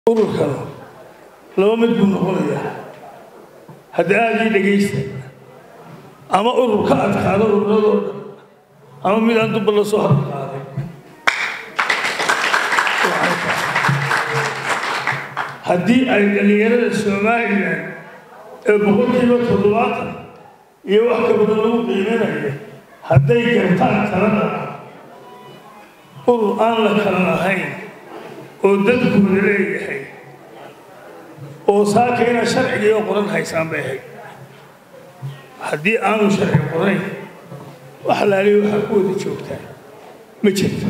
ururkanu laba mid buu noqonayaa hadda aada ii dhegaysta ama urur ka adkaado ururadoo dhan ama mid aan dubba la soo hadal qaaday haddii ay dhallinyarada somalilan ee boqolkiiba toddobaatan iyo wax ka badan lagu qiimanaya hadday gartaan talada urur aan la kala lahayn oo dadkooda leeyahay oo saaka inaad sharcigii oo qoran haysaan bay ahayd haddii aanu sharci qorayn wax laaliya waxaa ku wada joogtaa ma jirto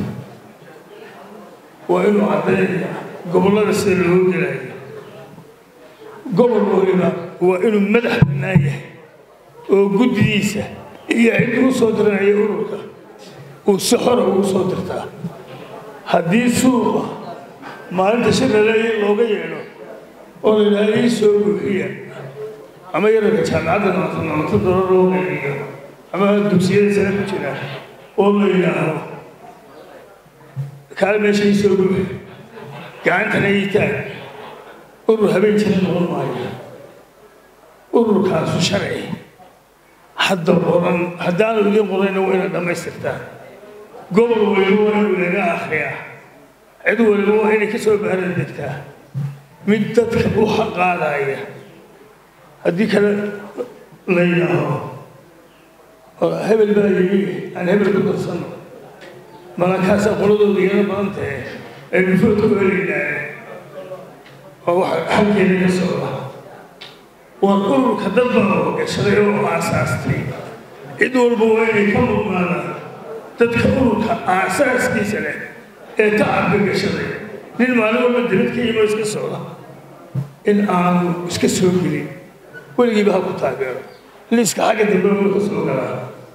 waa inuu caddaynaya gobollada sida loo gelaayo gobol waliba waa inuu madax bannaan yahay oo guddidiisa iyo cid uu soo diranaya ururka uu si xora ugu soo dirtaa haddii suuqa maalinta shir laleeya looga yeedho oo la yidhaha ii soo buuxiya ama yararka jaamacadda noqoto noqoto dolo loo qeybiyo ama dugsiyada sare ku jira oo la yidhaaho kaale meesha ii soo buuxi gacantana ii taag urur habeen jira noqon maayo ururkaasu sharci hadda qoran haddaanu idiin qorayna waa inaad dhammaystirtaa gobol waliba waa inuu laga akhriyaa cid waliba waa inay ka soo baaran degtaa mid dadka u xaqaadaya haddii kale la yidhaaho hebel baa yimi aan hebel ku darsano malakaasaa qoladooda iyada badan tahe ay bifoodku helaynaaye oo waxa xaggeeda ka socda waa ururka dad baa oo gashaday oo aasaastay cid walba waa inay ka mudnaadaan dadka ururka aasaaskiisa leh ee tacabka gashaday nin maalin walba dibad ka yimo iska socda in aanu iska soo gelin weligiiba ha ku taageero liiska xagga dambe wuu ka soo galaa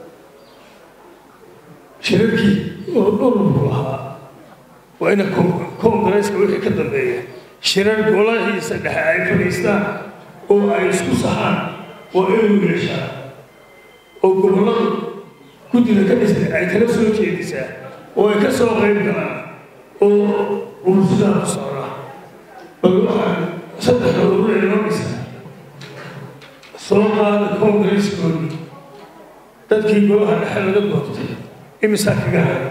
shirarkii ururku lahaa waa ina koongareeska wixii ka dambeeya shirar golahiisa dhexe ay fadhiistaan oo ay isku saxaan waa inuu yeeshaa oo gobolladu guddida ka dhisay ay kala soo jeedisaa oo ay ka soo qayb galaan oo uu sidaa ku socdaa bal waxaan saddexda urur inoo dhisa soo qaada koongareeskoodii dadkii golaha dhexe laga doortay imisaa kaga haray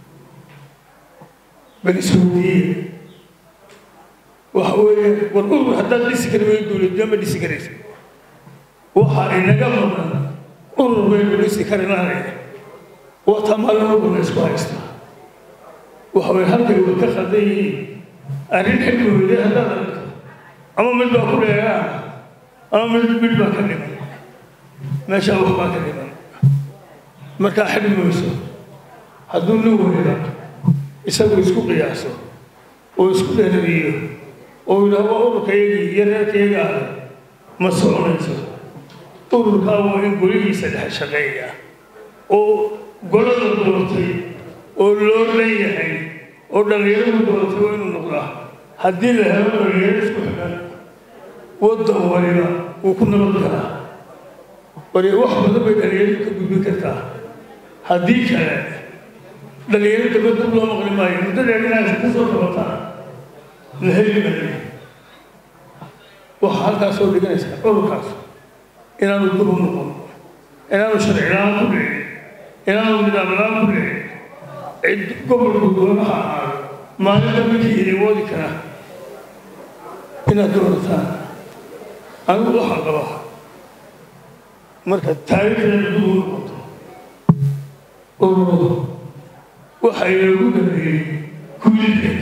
bal isweydiiye waxa weeye war urur haddaad dhisi kari way dowladnimo ma dhisi karaysa waxa inaga maqan urur baynu dhisi karinanaya wataa maalin walba la isku haystaa waxa weye halkay way ka khaldan yihiin arrin xilmi weyde haddaad aragto ama mid baa ku dheeraa ama mid mid baa ka dhiman meeshaa wax baa ka dhiman markaa xilmi weyso hadduu nin weyda isagu isku qiyaaso oo isku dherariyo oo yidhaah waa ururkayagii iyo reerkayaga ah ma soconayso ururkaa waa in golihiisa dhex shaqeeya oo golada doortay oo loo leeyahay oo dhallinyaradu doortay waa inuu noqdaa haddii la helo dhallinyaro isku xidhan waddan waliba wuu ku nabad galaa wari wax badan bay dhallinyaradu ka gudbin kartaa haddii kale dhallinyaro dabad dib loo maqli maayo muddo dheer inaad ka soo qabataan la heli maayo waxaa halkaas soo dhiganaysaa ururkaas inaanu dib u noqon inaanu sharcilaan ku dhicin inaanu nidaamlaan ku dhicin cid gobolku doonaha ahaado maalin dambikii idin wadi kara inaad doonataan anigu waxaan qabaa marka taariikhdeena dib u noqoto ururadu waxa inoogu dambeeyey kuwii deg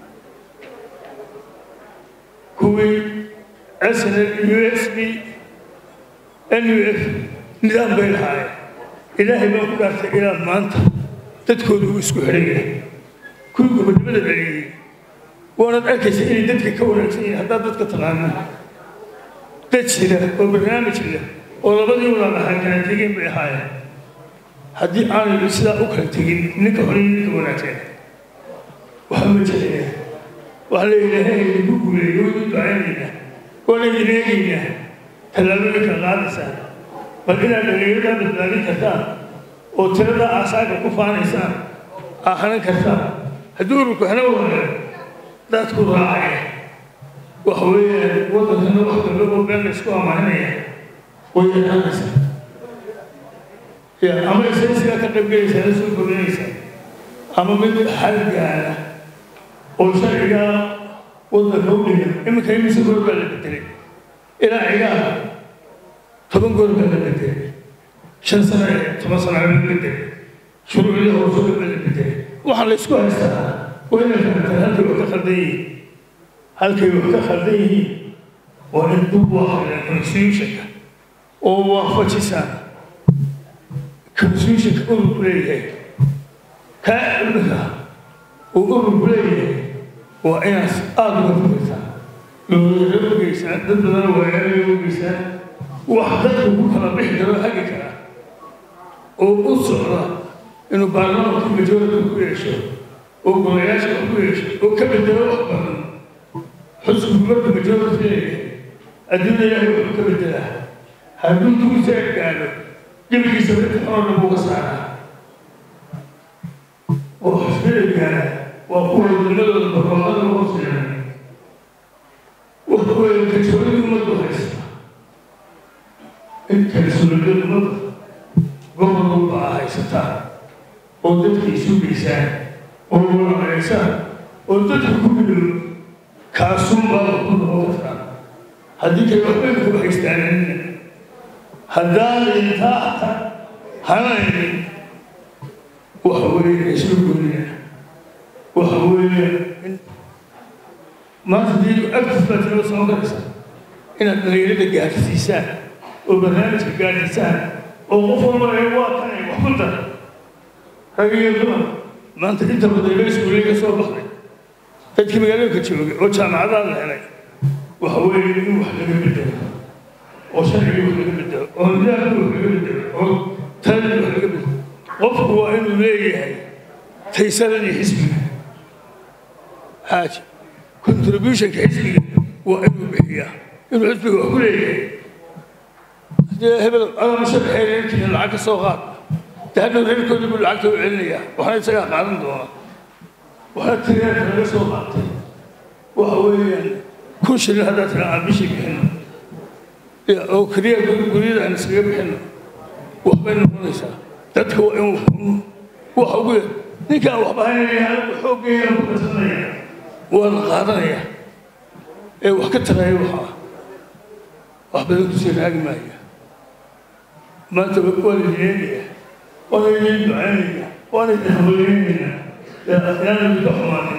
kuwii snl u s b n u f nidaam bay lahaayeen ilaahay baan ku dhaartay ilaa maanta dadkooda uu isku xidhan yahay kuwii gobonimada dhaliyey waanaad arkaysa inay dadka ka wanaagsan yihiin haddaad dadka taqaanaan dad jira oo barnaamij leh oo labadii walaal ahaan kala tegeen bay ahaayeen haddii aanay sidaa u kala tegin ninka hore iyo ninka wanaagsan waxaa ma jecelaya waxaa leeyahay idinku guuleeyo waynu ducaynaynaa waana idin eegaynaa tallaabooyinka qaadaysaan bal inaad dhallinyaradaa badbaadin kartaan oo tirada aasaaga ku faanaysaan aa hanan kartaan haddii ururku hana waayo dadku raacaya waxa weeyaan waddankana wax kale oo been la isku amaaninaya way yaraanaysaa ya ama isaysigaa ka qaybgelaysaa la soo kordhinaysaa ama mid xalgaana oo sharcigaa waddanka u dhigan iminka imise goor baa la bedelay ilaa cigaha toban goor baa la bedelay shan sano ee toban sano la bedelay shuruucdii hoosooda baa la bedelay waxaa la isku haystaa waa inay fahamtaan halkay wax ka khaldan yihiin halkay wax ka khaldan yihiin waa in dub u akhriyaan constitutionka oo waafajisaan constitutionka ururku leeyahay kaa imika uu ururku leeyahay waa inaad aada uga fikirtaa looyaro ogeysaan dad badana waayaalayo ogeysaan wax dadku ku kala bixi karo hagi kara oo u socda inuu baarlamaanku majority ku yeesho oo golayaasha wax ku yeesho oo ka bedelo wax badan xusbigu markuu majority leeyahay adduunya ilaahay wuxuu ka bedelaa hadduu tuusa gaadho gebigiisa dadka xoroo dhan buu ka saaraa oo xusbida gaara waa kuwa wadnimadooda barwaaqada hooseeya waxa weeye kalsoonida ummaddu haysta in kalsoonida ummadda gobol walba aa haysataan oo dadka isu geysaan oo walaalaysaan oo dadka ku midhow kaasuunbaa ku noqon kartaan haddii kale waxbay ku haystaanin haddaan intaa hanaynin waxa weeye isla goynina waxa weeye in maanta dii active baad noo soo garaysa inaad dhalinyarada gaarsiisaan oo barnaamijka gaarsiisaan oo qof walba ee waa kanay wax ku dar rag iyo dumar maanta inta badayba iskuuliga soo baxday dadkii magaalooyinka joogay oo jaamacadaha la helay waxa weeye in wax laga bedelo oo sharcigii wax laga bedelo oo nidaamkii wax laga bedelo oo taladii wax laga bedelo qofku waa inuu leeyahay taysaradii xisbiga xaaji contributionka xisbiga waa inuu bixiyaa inuu xisbiga wax ku leeyahay haddii hebel adama shabaxee reerkiina lacag ka soo qaad dee hadhow reerkoodii buu lacagta u celinayaa waxna isagaa qaadan doonaa waxna tireerka laga soo qaatay waxa weeyaan kun shilin haddaad tiraa aan bishii bixino oo keliya guryada aan iskaga bixino waxbay noqonaysaa dadka waa in waxa ugu yar ninkaan waxba haynaya anigu xooggeeya ku kasanaya waa la qaadanaya ee wax ka taraya waxaa wax badan kusii raagi maaya maanta waa la yeelaya waana idin ducaynaya waana idin hambalyeynaya yaan idinka xumaanay